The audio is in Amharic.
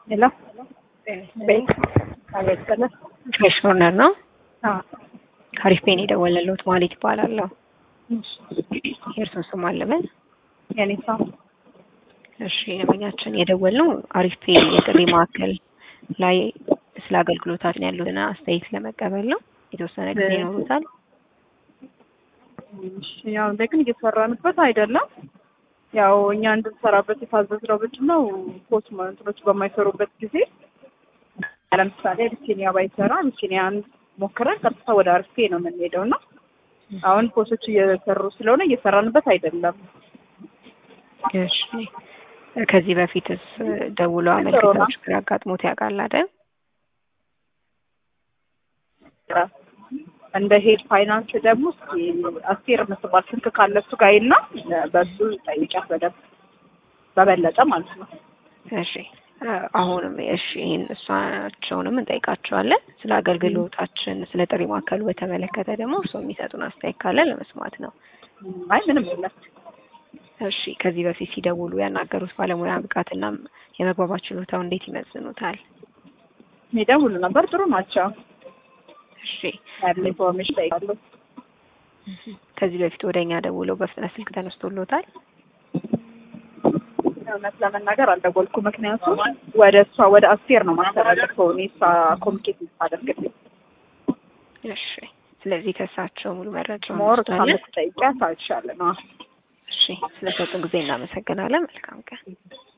ሄሎ ቤት አቤት በለ ፍሬሽ ኮርነር ነው። አዎ አሪፍ ፔን የደወለልዎት ማለት ይባላለሁ። የእርሱን ስም አለበል። የኔ ሰው እሺ ደንበኛችን የደወልነው አሪፍ ፔን የጥሪ ማዕከል ላይ ስለ አገልግሎታችን ያሉትን አስተያየት ለመቀበል ነው። የተወሰነ ጊዜ ይኖሩታል? እሺ፣ ያው እንደ ግን እየሰራንበት አይደለም። ያው እኛ እንድንሰራበት የታዘዝነው ምንድን ነው ፖስት እንትኖች በማይሰሩበት ጊዜ ለምሳሌ አቢሲኒያ ባይሰራ አቢሲኒያን ሞክረን ቀጥታ ወደ አርፌ ነው የምንሄደው እና አሁን ፖስቶች እየሰሩ ስለሆነ እየሰራንበት አይደለም። እሺ ከዚህ በፊትስ ደውለው አመልክተው ችግር አጋጥሞት ያውቃል አይደል? እንደ ሄድ ፋይናንስ ደግሞ እስኪ አስቴር የምትባል ስልክ ካለ እሱ ጋር ይና በሱ ጠይቂያት በደንብ በበለጠ ማለት ነው። እሺ አሁንም እሺ ይህን እሷቸውንም እንጠይቃቸዋለን። ስለ አገልግሎታችን ስለ ጥሪ ማዕከሉ በተመለከተ ደግሞ እርስዎ የሚሰጡን አስተያየት ካለ ለመስማት ነው። አይ ምንም የለም። እሺ ከዚህ በፊት ሲደውሉ ያናገሩት ባለሙያ ብቃትና የመግባባት ችሎታው እንዴት ይመዝኑታል? የሚደውሉ ነበር፣ ጥሩ ናቸው። እሺ ያለ ኢንፎርሜሽን ጠይቃለሁ። ከዚህ በፊት ወደ እኛ ደውለው በፍጥነት ስልክ ተነስቶሎታል? እውነት ለመናገር አልደወልኩ። ምክንያቱም ወደ እሷ ወደ አስቴር ነው ማስተላለፈው እኔ እሷ ኮሚኒኬት ታደርግልኝ እሺ ስለዚህ ከእሳቸው ሙሉ መረጃ ሞር እሷ እንወስዳለን። የምትጠይቂያት አይሻልም? አዎ እሺ ስለሰጡን ጊዜ እናመሰግናለን። መልካም ቀን።